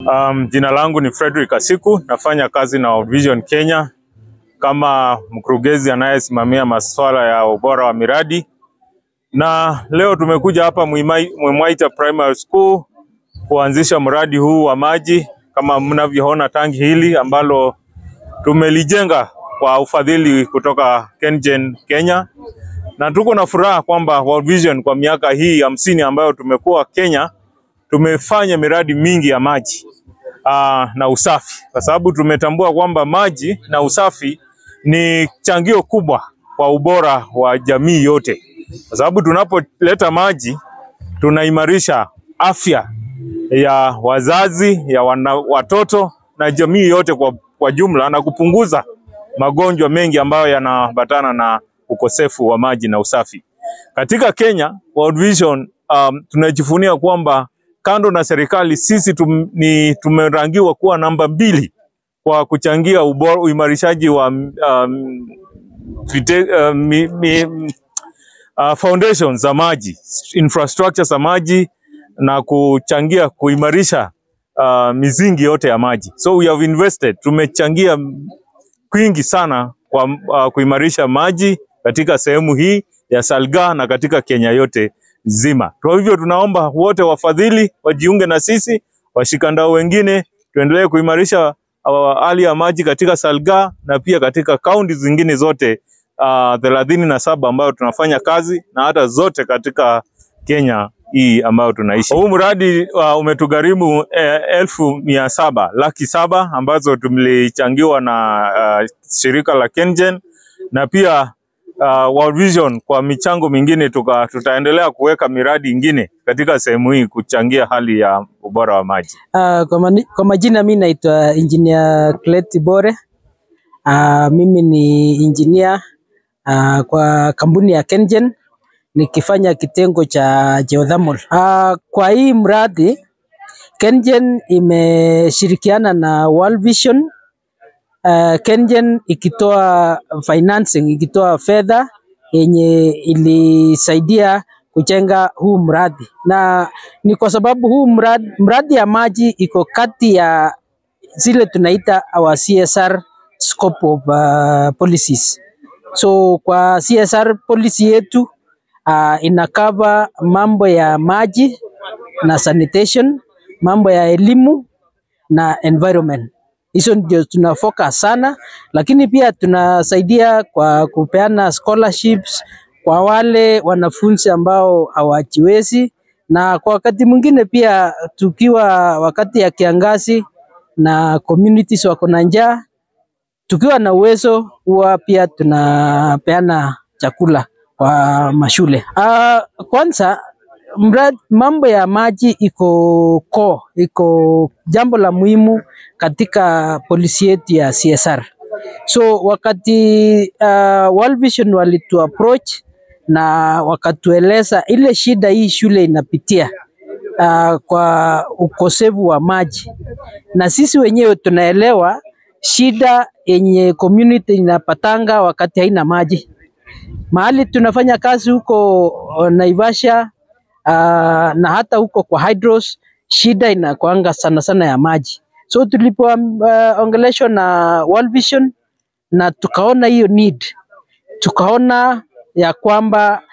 Um, jina langu ni Frederick Asiku, nafanya kazi na World Vision Kenya kama mkurugenzi anayesimamia masuala ya ubora wa miradi, na leo tumekuja hapa Mwimai- Mwimwaita Primary School kuanzisha mradi huu wa maji. Kama mnavyoona tangi hili ambalo tumelijenga kwa ufadhili kutoka KenGen Kenya, na tuko na furaha kwamba World Vision kwa miaka hii hamsini ambayo tumekuwa Kenya tumefanya miradi mingi ya maji aa, na usafi, kwa sababu tumetambua kwamba maji na usafi ni changio kubwa kwa ubora wa jamii yote, kwa sababu tunapoleta maji tunaimarisha afya ya wazazi, ya wana, watoto na jamii yote kwa, kwa jumla na kupunguza magonjwa mengi ambayo yanaambatana na ukosefu wa maji na usafi. Katika Kenya, World Vision um, tunajivunia kwamba kando na serikali sisi tum, ni tumerangiwa kuwa namba mbili kwa kuchangia ubora, uimarishaji wa um, vite, uh, mi, mi, uh, foundations za maji, infrastructure za maji na kuchangia kuimarisha uh, mizingi yote ya maji. So we have invested, tumechangia kwingi sana kwa uh, kuimarisha maji katika sehemu hii ya Salga na katika Kenya yote nzima. Kwa hivyo tunaomba wote wafadhili wajiunge na sisi, washikandao wengine, tuendelee kuimarisha uh, hali ya maji katika Salga na pia katika kaunti zingine zote thelathini na saba ambayo tunafanya kazi na hata zote katika Kenya hii ambayo tunaishi. Huu mradi uh, umetugharimu eh, elfu mia saba laki saba ambazo tulichangiwa na uh, shirika la KenGen na pia uh, World Vision kwa michango mingine tuka, tutaendelea kuweka miradi ingine katika sehemu hii kuchangia hali ya ubora wa maji. Uh, kwa, mani, kwa majina mi naitwa Engineer Cleti Bore. Uh, mimi ni engineer uh, kwa kampuni ya KenGen nikifanya kitengo cha geothermal. Uh, kwa hii mradi KenGen imeshirikiana na World Vision uh, KenGen ikitoa financing, ikitoa fedha yenye ilisaidia kujenga huu mradi, na ni kwa sababu huu mradi, mradi ya maji iko kati ya zile tunaita our CSR scope of uh, policies. So kwa CSR policy yetu uh, ina cover mambo ya maji na sanitation, mambo ya elimu na environment. Hizo ndio tuna focus sana, lakini pia tunasaidia kwa kupeana scholarships kwa wale wanafunzi ambao hawajiwezi, na kwa wakati mwingine pia tukiwa wakati ya kiangazi na communities wako na njaa, tukiwa na uwezo huwa pia tunapeana chakula kwa mashule. Uh, kwanza mradi, mambo ya maji iko ko iko jambo la muhimu katika polisi yetu ya CSR. So wakati uh, World Vision walitu approach na wakatueleza ile shida hii shule inapitia uh, kwa ukosefu wa maji, na sisi wenyewe tunaelewa shida yenye community inapatanga wakati haina maji. Mahali tunafanya kazi huko Naivasha uh, na hata huko kwa hydros, shida inakuanga sana sana ya maji. So tulipoongeleshwa uh, na World Vision na tukaona hiyo need, tukaona ya kwamba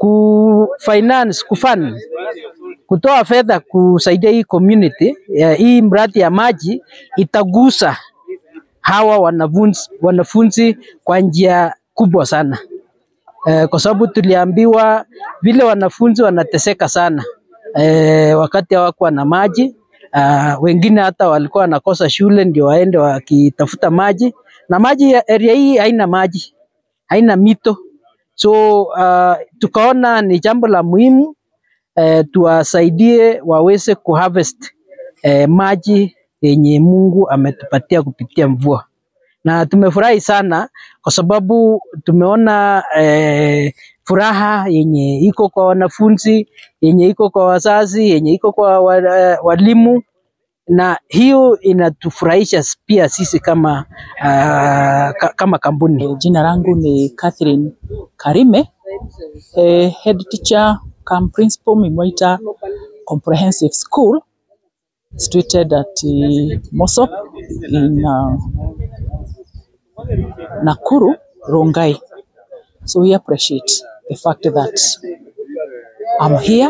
ku finance kufund kutoa fedha kusaidia hii community ya hii mradi ya maji itagusa hawa wanafunzi, wanafunzi kwa njia kubwa sana eh, kwa sababu tuliambiwa vile wanafunzi wanateseka sana eh, wakati hawakuwa na maji uh, wengine hata walikuwa wanakosa shule ndio waende wakitafuta maji, na maji ya area hii haina maji, haina mito, so uh, tukaona ni jambo la muhimu eh, tuwasaidie waweze kuharvest eh, maji yenye Mungu ametupatia kupitia mvua, na tumefurahi sana kwa sababu tumeona eh, furaha yenye iko kwa wanafunzi, yenye iko kwa wazazi, yenye iko kwa wa, walimu na hiyo inatufurahisha pia sisi kama uh, ka, kama kampuni. Jina langu ni Catherine Karime, eh, head teacher cum principal Mimwaita Comprehensive School. situated at uh, Mosop in uh, Nakuru, Rongai. So we appreciate the fact that I'm here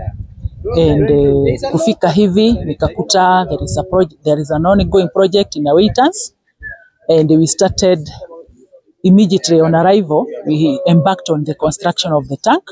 and uh, kufika hivi nikakuta there is a project, there is an ongoing project in Awaitas and we started immediately on arrival we embarked on the construction of the tank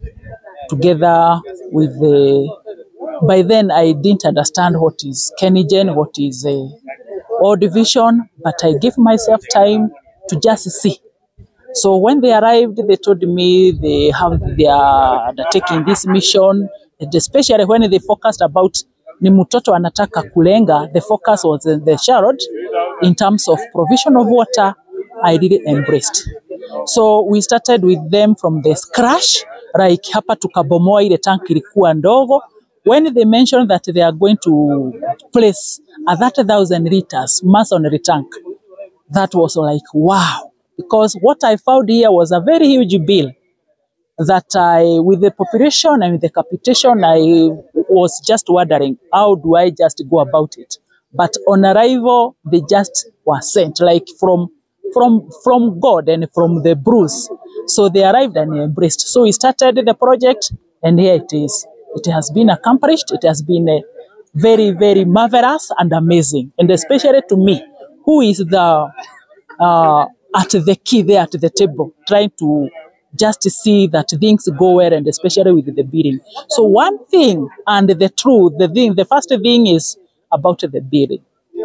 together with the by then I didn't understand what is Kenigen, what is uh, all division, but I gave myself time to just see. So when they arrived, they told me they have they are undertaking this mission, and especially when they focused about ni mtoto anataka kulenga, the focus was in the child in terms of provision of water. I really embraced. So we started with them from the scratch, like hapa tukabomoa ile tank ilikuwa ndogo. When they mentioned that they are going to place a 30,000 liters masonry tank, that was like wow because what i found here was a very huge bill that i with the population and with the capitation i was just wondering how do i just go about it but on arrival they just were sent like from from from god and from the bruce so they arrived and embraced so we started the project and here it is it has been accomplished it has been a very very marvelous and amazing and especially to me who is the uh, at the key there at the table, trying to just see that things go well, and especially with the bidding. So one thing and the truth, the thing, the first thing is about the bidding.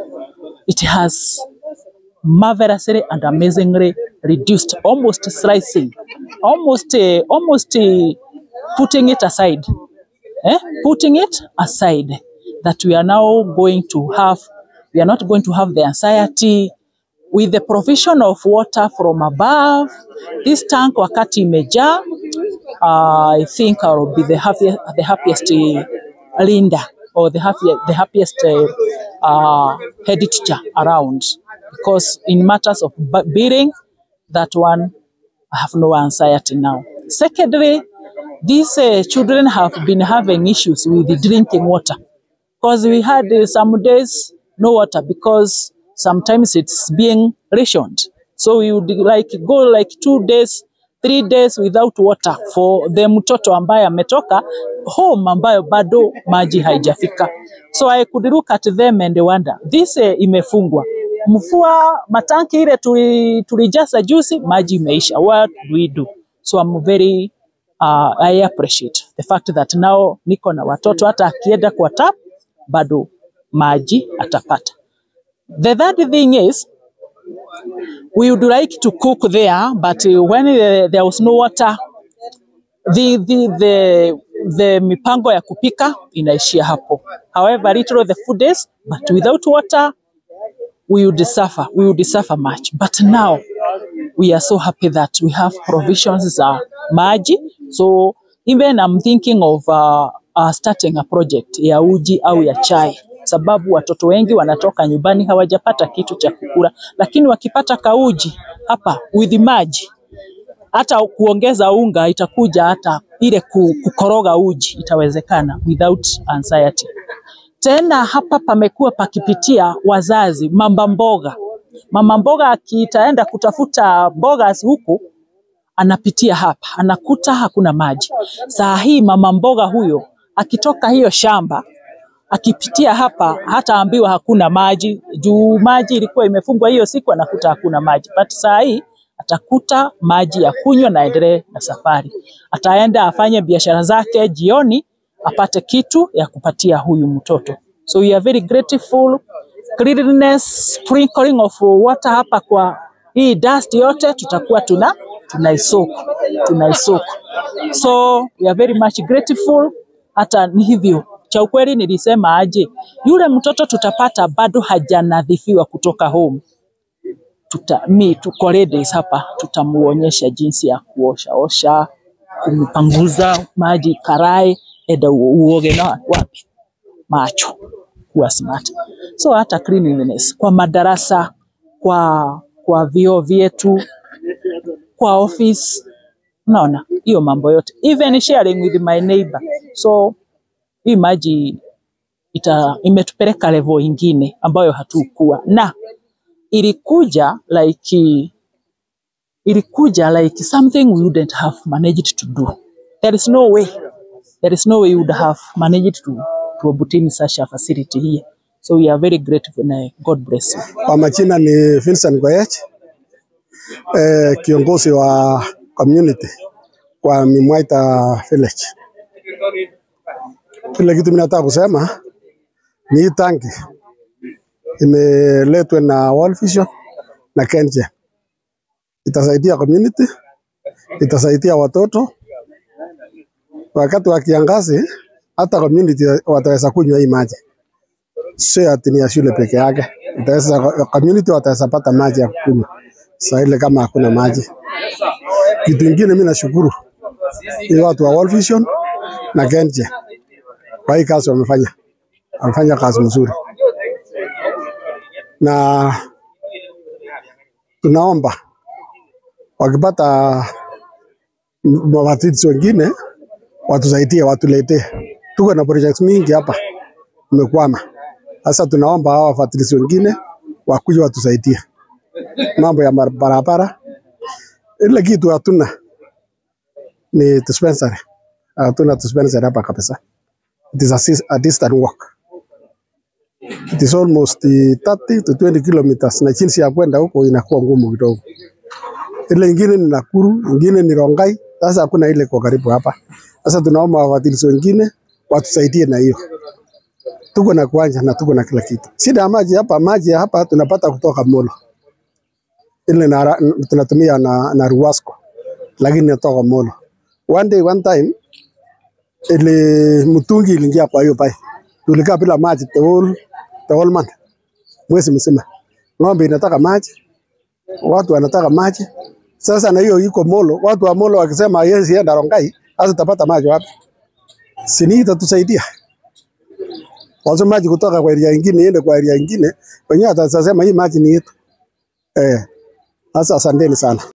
It has marvelously and amazingly reduced, almost slicing, almost, uh, almost uh, putting it aside, eh? putting it aside. That we are now going to have, we are not going to have the anxiety with the provision of water from above. This tank wakati imejaa, uh, I think I will be the happiest, the happiest uh, Linda or the happiest, the happiest uh, uh, head teacher around because in matters of bu- bidding, that one I have no anxiety now. Secondly, these uh, children have been having issues with the drinking water because we had uh, some days no water because sometimes it's being rationed. So we would like go like two days, three days without water for the mtoto ambaye ametoka home ambayo bado maji haijafika. So I could look at them and wonder, this uh, imefungwa mvua matanki ile tuli- tulijaza juzi, maji imeisha. What do we do? So I'm very uh, I appreciate the fact that now niko na watoto, hata akienda kwa tap bado maji atapata. The third thing is we would like to cook there, but uh, when uh, there was no water, the, the, the, the mipango ya kupika inaishia hapo. However little the food is, but without water we would suffer, we would suffer much. But now we are so happy that we have provisions za maji. So even I'm thinking of uh, uh, starting a project ya uji au ya chai, sababu watoto wengi wanatoka nyumbani hawajapata kitu cha kukula, lakini wakipata kauji hapa with maji hata kuongeza unga itakuja, hata ile ku- kukoroga uji itawezekana without anxiety. Tena hapa pamekuwa pakipitia wazazi mamba mboga. Mama mboga akitaenda kutafuta mboga huku anapitia hapa, anakuta hakuna maji. Saa hii mama mboga huyo akitoka hiyo shamba akipitia hapa hataambiwa hakuna maji, juu maji ilikuwa imefungwa hiyo siku, anakuta hakuna maji. But saa hii atakuta maji ya kunywa na aendelee na safari. Ataenda afanye biashara zake jioni, apate kitu ya kupatia huyu mtoto. So we are very grateful. Cleanliness, sprinkling of water hapa kwa hii dust yote tutakuwa tuna tunaisoku tunaisoku. So we are very much grateful. Hata ni hivyo cha ukweli nilisema aje, yule mtoto tutapata bado hajanadhifiwa kutoka home tuta, mi tuko ladies hapa, tutamuonyesha jinsi ya kuosha osha, kumpanguza maji karai, enda u- uoge na wapi macho, kuwa smart. So hata cleanliness kwa madarasa, kwa kwa vyoo vyetu, kwa office, unaona hiyo mambo yote, even sharing with my neighbor. So hii maji ita, imetupeleka level ingine ambayo hatukuwa na ilikuja like ilikuja like something we wouldn't have managed to do. There is no way, there is no way we would have managed to, to obtain such a facility here. So we are very grateful and God bless you. Kwa majina ni Vincent Goyech, eh, kiongozi wa community kwa Mimwaita village. Kile kitu mimi nataka kusema ni hii tanki imeletwa na World Vision na KenGen. Itasaidia community, itasaidia watoto wakati wa kiangazi, hata community wataweza kunywa hii maji, sio ati ni ya shule peke yake. Itaweza community wataweza pata maji ya kunywa saa ile kama hakuna maji. Kitu ingine mimi nashukuru ni watu wa World Vision na KenGen kwa hii kazi wamefanya, wamefanya kazi mzuri, na tunaomba wakipata m- wafadhili wengine watusaidie, watuletee. Tuko na projects mingi hapa imekwama. Sasa tunaomba hawa wafadhili wengine wakuje watusaidie mambo ya mar- barabara. Ile kitu hatuna ni dispensary, hatuna dispensary hapa kabisa. It is a, sis- a distant walk. It is almost eh, 30 to 20 kilometers, na jinsi ya kwenda huko inakuwa ngumu kidogo. Ile ingine ni Nakuru, ingine ni Rongai. Sasa hakuna ile kwa karibu hapa. Sasa tunaomba wafadhili wengine watusaidie na hiyo. Tuko na kiwanja na tuko na kila kitu. Shida ya maji hapa, maji ya hapa tunapata kutoka Molo, ile na, tunatumia na, na Ruwasco, lakini inatoka Molo. One day one time ile mtungi iliingia kwa hiyo pipe, tulikaa bila maji the whole, the whole month, mwezi mzima. Ng'ombe inataka maji, watu wanataka maji. Sasa na hiyo iko Molo, watu wa Molo wakisema haiwezi enda Rongai, sasa tapata maji wapi? Sini itatusaidia wazo maji kutoka kwa area ingine iende kwa area ingine, wenyewe watasema hii maji ni yetu. Eh, sasa asanteni sana.